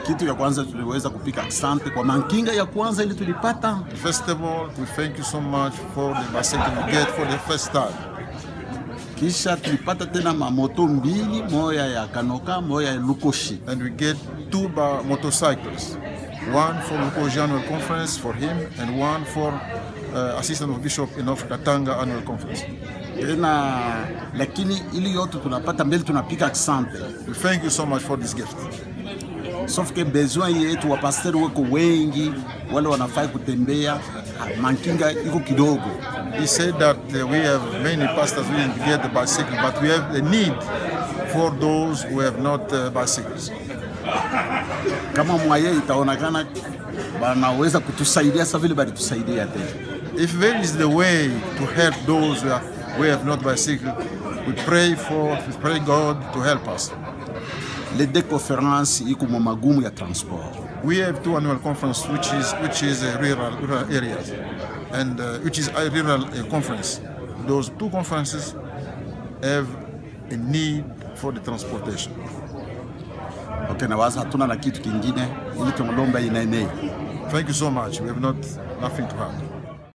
Kitu ya kwanza tuliweza kupika asante kwa mankinga ya kwanza ili tulipata. First of all, we thank you so much for the bicycle we get for the first time. Kisha tulipata tena mamoto mbili, moya ya Kanoka, moya ya Lukoshi. And we get two ba- motorcycles. One for Lukoji Annual Conference for him and one for uh, Assistant of Bishop in Africa Tanga Annual Conference. Tena lakini ili yote tunapata mbele tunapika asante. We thank you so much for this gift. Sauf que besoin yetu wapasteri weko wengi, wale wanafai kutembea, mankinga iko kidogo. He said that uh, we have many pastors willing to get the bicycle, but we have a need for those who have not uh, bicycles. Kama mwaye itaonekana wanaweza kutusaidia sa vile balitusaidia tena. If there is the way to help those who, are, who have not bicycle, we pray for, we pray God to help us. Les deux conférences iko mu magumu ya transport. We have two annual conference, which is which is uh, rural, rural areas, and uh, which is a rural uh, conference. Those two conferences have a need for the transportation. Okay, na waza hatuna na kitu kingine ili tumlomba inene. Thank you so much. We have not nothing to add.